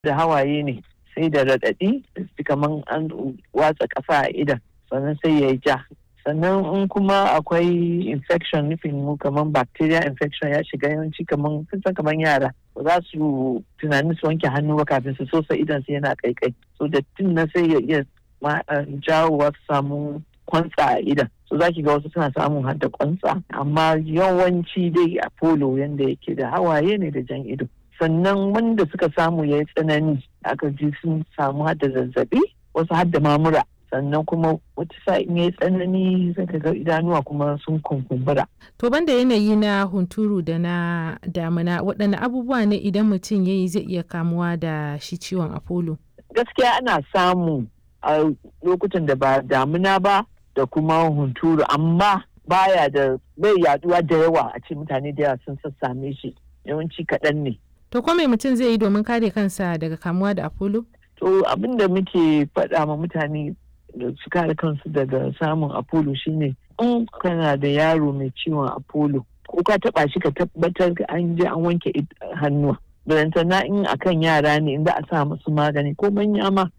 da hawaye ne sai da raɗaɗi kamar an watsa ƙasa a idan sannan sai ya yi ja sannan in kuma akwai infection nufin mu kamar bacteria infection ya shiga yawanci kamar san kamar yara ba za su tunanin su wanke hannu ba kafin su sosa idan su yana kaikai so dattin na sai ya iya jawowa su samu kwantsa a idan so za ki ga wasu suna samun hadda kwantsa amma yawanci dai a polo yanda yake da hawaye ne da jan ido sannan wanda suka samu ya yi tsanani aka ji sun samu hadda zazzabi wasu hadda mamura sannan kuma wata sa'in ya yi tsanani zaka ga idanuwa kuma sun kunkumbura. To banda yanayi na hunturu da na damina waɗanne abubuwa ne idan mutum ya yi zai iya kamuwa da shi ciwon apollo? Gaskiya ana samu a lokutan da ba damina ba da kuma hunturu amma baya da bai yaduwa da yawa a ce mutane da yawa sun sassame shi yawanci kaɗan ne. To ko me mutum zai yi domin kare kansa daga kamuwa da apollo? To abin da muke faɗa ma mutane da su kare kansu daga samun apollo shine in kana da yaro mai ciwon apollo ko ka taba shi ka tabbatar an je an wanke hannuwa barantana in akan yara ne in za a sa musu magani ko manya ma